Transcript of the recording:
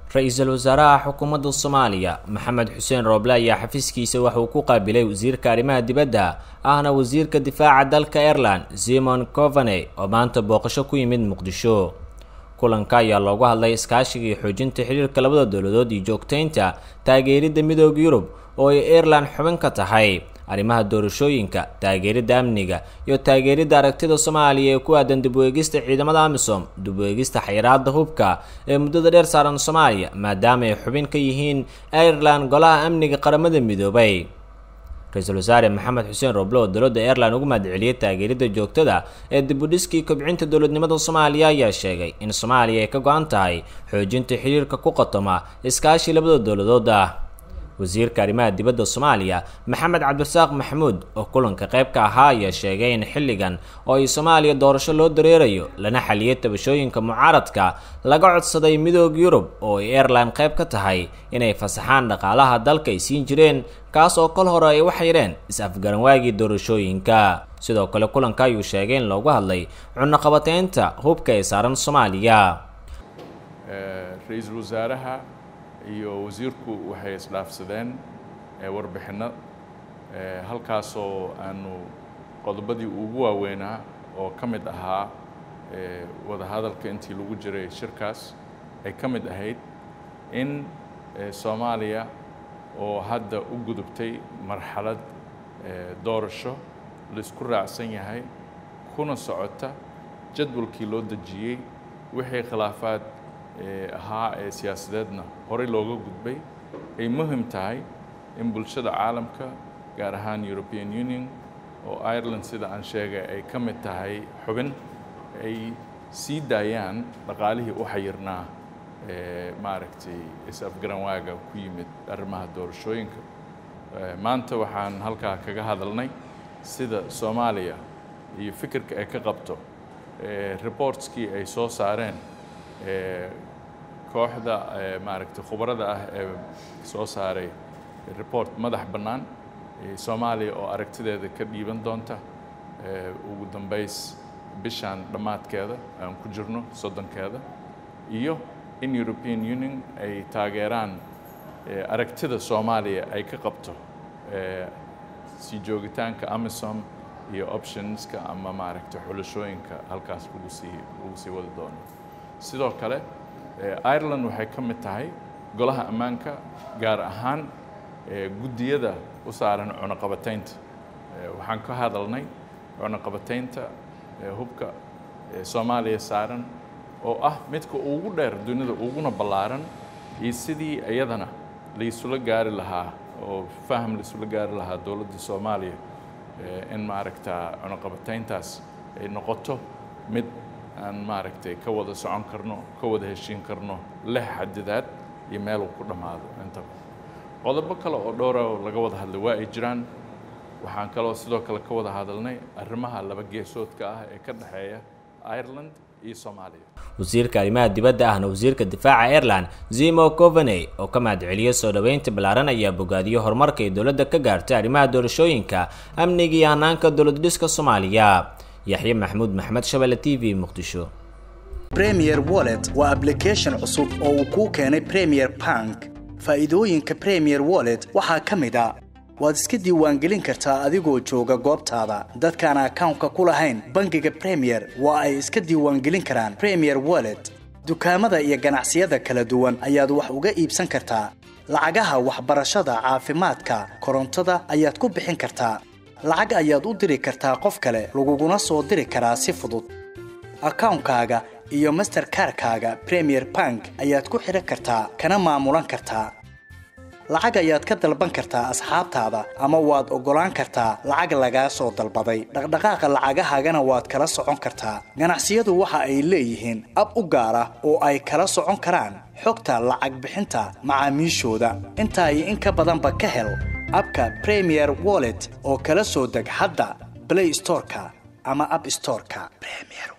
ra-iisul wasaaraha xukuumadda soomaaliya maxamed xuseen rooble ayaa xafiiskiisa waxa uu ku qaabilay wasiirka arrimaha dibadda ahna wasiirka difaaca dalka ireland simon covane oo maanta booqasho ku yimid muqdisho kulanka ayaa loogu hadlay iskaashiga iyo xoojinta xiriirka labada dowladood iyo joogtaynta taageeridda midooda yurub oo ay ireland xubin ka tahay arrimaha doorashooyinka taageeridda amniga iyo taageeridda aragtida soomaaliya ee ku aadan dib u eegista ciidamada amisom dib u eegista xayiraada hubka ee muddada dheer saaran soomaaliya maadaama ay xubin ka yihiin ireland golaha amniga qaramada midoobay ra-iisul wasaare maxamed xuseen roble oo dowladda ireland ugu mahadceliyey taageeridda joogtada ee dibudhiskii kobcinta dowladnimada soomaaliya ayaa sheegay in soomaaliya ay ka go-an tahay xoojinta xiriirka ku qotoma iskaashi labada dowladood ah wasiirka arrimaha dibadda soomaaliya maxamed cabdirasaaq maxamuud oo kulanka qayb ka ahaa ayaa sheegay in xilligan oo ay soomaaliya doorasho loo dareerayo lana xaliyay tabashooyinka mucaaradka laga codsaday midooda yurub oo ay ireland qayb ka tahay inay fasaxaan dhaqaalaha dalka ay siin jireen kaas oo kol hore ay waxyireen is-afgaranwaagii doorashooyinka sidoo kale kulanka ayuu sheegay in loogu hadlay cunaqabateynta hubka ee saaran soomaaliya ra-iisul wasaaraha iyo wasiirku waxay isdhaafsadeen warbixinno halkaasoo aanu qodobadii ugu waaweynaa oo ka mid ahaa wadahadalka intii lagu jiray shirkaas ay ka mid ahayd in soomaaliya oo hadda u gudubtay marxalad doorasho la isku raacsan yahay kuna socota jadwalkii loo dejiyey wixii khilaafaad ahaa ee siyaasadeedna horey looga gudbay ay muhim tahay in bulshada caalamka gaar ahaan european union oo ireland sida aan sheegay ay ka mid tahay xubin ay sii daayaan dhaqaalihii u xayirnaa maaragtay is-afgaranwaaga ku yimid arrimaha doorashooyinka maanta waxaan halkaa kaga hadalnay sida soomaaliya iyo fikirka ay ka qabto reportskii ay soo saareen kooxda maaragtay khubarada ah ee soo saaray report madax bannaan soomaaliya oo aragtideeda ka dhiiban doonta ugu dambays bishaan dhammaadkeeda aan ku jirno soddonkeeda iyo in european union ay taageeraan aragtida soomaaliya ay ka qabto sii joogitaanka amisom iyo optionska ama maaragtay xulashooyinka halkaas lagu sii lagu sii wadi doono sidoo kale ireland waxay ka mid tahay golaha ammaanka gaar ahaan guddiyada u saaran cunaqabataynta waxaan ka hadalnay cunaqabataynta hubka soomaaliya saaran oo ah midka ugu dheer dunida uguna ballaaran iyo sidii iyadana laisula gaari lahaa oo faham laisula gaari lahaa dowladda soomaaliya in maaragtaa cunaqabatayntaas ay noqoto mid aan maaragtay ka wada socon karno ka wada heshiin karno leh xadidaad iyo meel uu ku dhammaado intaba qodobo kale oo dhowra oo laga wada hadlay waa ay jiraan waxaan kaloo sidoo kale ka wada hadalnay arrimaha laba geesoodka ah ee ka dhexeeya ireland iyo soomaaliya wasiirka arrimaha dibadda ahna wasiirka difaaca ireland zimo covaney oo ka mahadceliyey soo dhoweynta ballaaran ayaa bogaadiyey horumarka ay dowladda ka gaartay arrimaha doorashooyinka amniga iyo hanaanka dowlad dhiska soomaaliya yaxye maxamuud maxmed shabelle t v muqdisho premier wallet waa ablication cusub oo uu kuu keenay premier bank faa'iidooyinka premier wallet waxaa ka mid a waad iska diiwaangelin kartaa adigoo jooga goobtaada dadkaan akawnka ku lahayn bangiga premier waa ay iska diiwaangelin karaan premier wallet dukaamada iyo ganacsiyada kala duwan ayaad wax uga iibsan kartaa lacagaha waxbarashada caafimaadka korontada ayaad ku bixin kartaa lacag ayaad u diri kartaa qof kale laguguna soo diri karaa si fudud akawnkaaga iyo masterkarkaaga premier bank ayaad ku xidhan kartaa kana maamulan kartaa lacag ayaad ka dalban kartaa asxaabtaada ama waad oggolaan kartaa lacag lagaa soo dalbaday dhaqdhaqaaqa lacagahaagana waad kala socon kartaa ganacsiyadu waxa ay leeyihiin ab u gaar ah oo ay kala socon karaan xogta lacag bixinta macaamiishooda intaa iyo in ka badanba ka hel abka premier wallet oo kala soo deg hadda blay storeka ama ab storeka